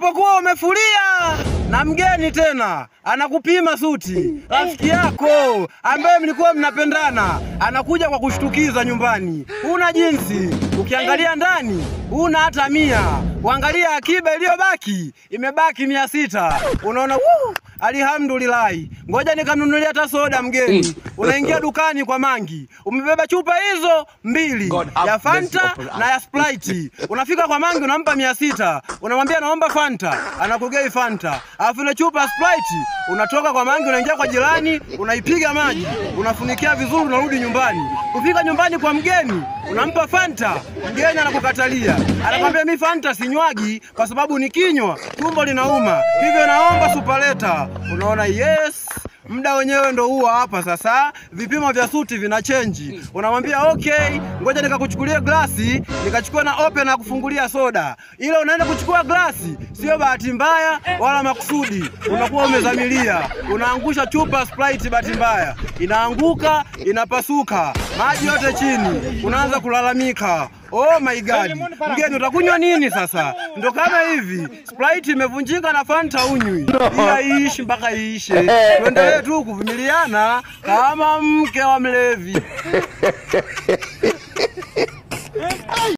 unapokuwa umefulia na mgeni tena anakupima suti, rafiki yako ambaye mlikuwa mnapendana anakuja kwa kushtukiza nyumbani, huna jinsi. Ukiangalia ndani huna hata mia, uangalia akiba iliyobaki imebaki mia sita, unaona wuu, alhamdulillahi, ngoja nikamnunulia hata soda mgeni. Unaingia dukani kwa Mangi, umebeba chupa hizo mbili God have ya Fanta mercy upon us. na ya Sprite. Unafika kwa Mangi unampa mia sita, unamwambia naomba Fanta, anakugei Fanta. Alafu ile chupa ya Sprite unatoka kwa Mangi unaingia kwa jirani, unaipiga maji, unafunikia vizuri, unarudi nyumbani. Kufika nyumbani kwa mgeni unampa Fanta, mgeni anakukatalia, anakwambia mi Fanta sinywagi kwa sababu nikinywa tumbo linauma, hivyo naomba supaleta. Unaona, yes muda wenyewe ndo huo hapa sasa, vipimo vya suti vina chenji. Unamwambia okay, ngoja nikakuchukulie glasi, nikachukua na open na kufungulia soda. Ile unaenda kuchukua glasi, sio bahati mbaya wala makusudi, unakuwa umezamilia, unaangusha chupa ya Sprite, bahati mbaya inaanguka, inapasuka, maji yote chini, unaanza kulalamika. Oh my god, mgeni utakunywa nini sasa? Ndo kama hivi, Sprite imevunjika na Fanta unywi, ila iishi mpaka iishe. Tuendelee tu kuvumiliana kama mke wa mlevi.